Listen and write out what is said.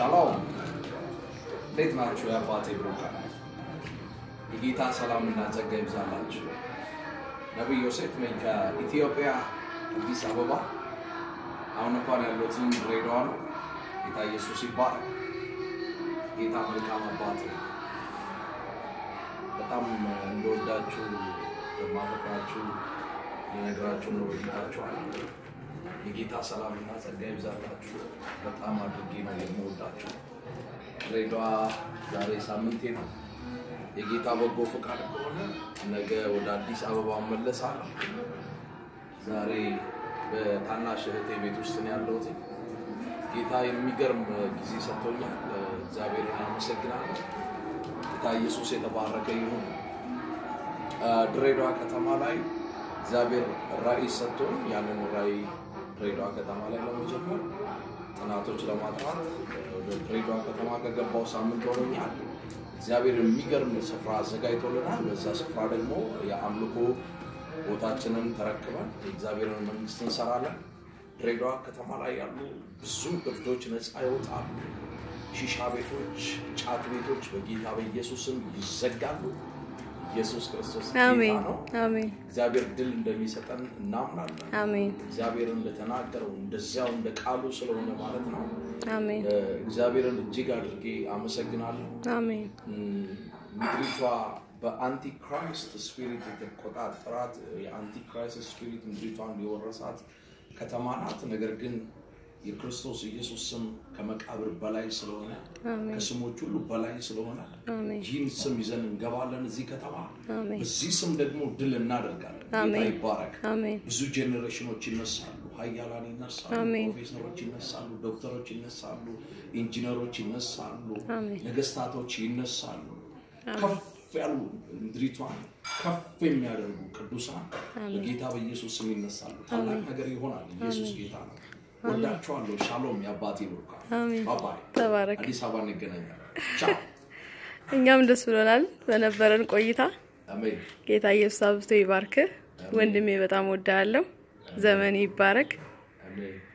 ሻሎም እንዴት ናችሁ? የአባቴ ብሩካን የጌታ ሰላምና ጸጋ ይብዛላችሁ። ነቢይ ዮሴፍ ነኝ ከኢትዮጵያ አዲስ አበባ። አሁን እንኳን ያለሁትን ድሬዳዋ ነው። ጌታ ኢየሱስ ይባረክ። ጌታ መልካም አባት ነው። በጣም እንደወዳችሁ እንደማፈቅራችሁ የነገራችሁ ነው በፊታችኋለሁ። የጌታ ሰላምና ጸጋ ይብዛላችሁ። በጣም አድርጌ ነው የምወዳችሁ። ድሬዳዋ ዛሬ ሳምንቴ ነው። የጌታ በጎ ፈቃድ ከሆነ ነገ ወደ አዲስ አበባ እመለሳለሁ። ዛሬ በታናሽ እህቴ ቤት ውስጥ ነው ያለሁት። ጌታ የሚገርም ጊዜ ሰጥቶኛል። እግዚአብሔርን አመሰግናለሁ። ጌታ ኢየሱስ የተባረከ ይሁን። ድሬዳዋ ከተማ ላይ እግዚአብሔር ራእይ ሰጥቶኝ ያንን ራእይ ድሬዳዋ ከተማ ላይ ለመጀመር ጥናቶች ለማጥናት ወደ ድሬዳዋ ከተማ ከገባው ሳምንት ሆኖኛል። እግዚአብሔር የሚገርም ስፍራ አዘጋጅቶልናል። በዛ ስፍራ ደግሞ የአምልኮ ቦታችንን ተረክበን የእግዚአብሔርን መንግስት እንሰራለን። ድሬዳዋ ከተማ ላይ ያሉ ብዙ እብዶች ነፃ ይወጣሉ። ሺሻ ቤቶች፣ ጫት ቤቶች በጌታ በኢየሱስም ይዘጋሉ። ኢየሱስ ክርስቶስ ጌታ አሜን ነው። አሜን እግዚአብሔር ድል እንደሚሰጠን እናምናለን። አሜን እግዚአብሔር እንደተናገረው እንደዚያው እንደ ቃሉ ስለሆነ ማለት ነው። አሜን እ፣ እግዚአብሔርን እጅግ አድርጌ አመሰግናለሁ። አሜን እም፣ ምድሪቷ በአንቲክራይስት ስፒሪት የተቆጣጠራት የአንቲክራይስት ስፒሪት ምድሪቷን የወረሳት ከተማ ናት። ነገር ግን የክርስቶስ ኢየሱስ ስም ከመቃብር በላይ ስለሆነ አሜን ከስሞች ሁሉ በላይ ስለሆነ አሜን ይህን ስም ይዘን እንገባለን እዚህ ከተማ። አሜን በዚህ ስም ደግሞ ድል እናደርጋለን። ጌታ አሜን። ይባረክ። አሜን ብዙ ጄኔሬሽኖች ይነሳሉ፣ ሀያላን ይነሳሉ፣ አሜን። ፕሮፌሰሮች ይነሳሉ፣ ዶክተሮች ይነሳሉ፣ ኢንጂነሮች ይነሳሉ፣ አሜን። ነገስታቶች ይነሳሉ። ከፍ ያሉ ምድሪቷን ከፍ የሚያደርጉ ቅዱሳን በጌታ በኢየሱስ ስም ይነሳሉ። ታላቅ ነገር ይሆናል። ኢየሱስ ጌታ ነው። ወዳችኋለሁ። ሻሎም የአባቴ ብሩካ አሜን። ባባይ ተባረክ። አዲስ አበባ እንገናኛለን። ቻው። እኛም ደስ ብሎናል በነበረን ቆይታ። አሜን። ጌታ ኢየሱስ አብዝቶ ይባርክህ ወንድሜ፣ በጣም ወዳለሁ። ዘመን ይባረክ። አሜን።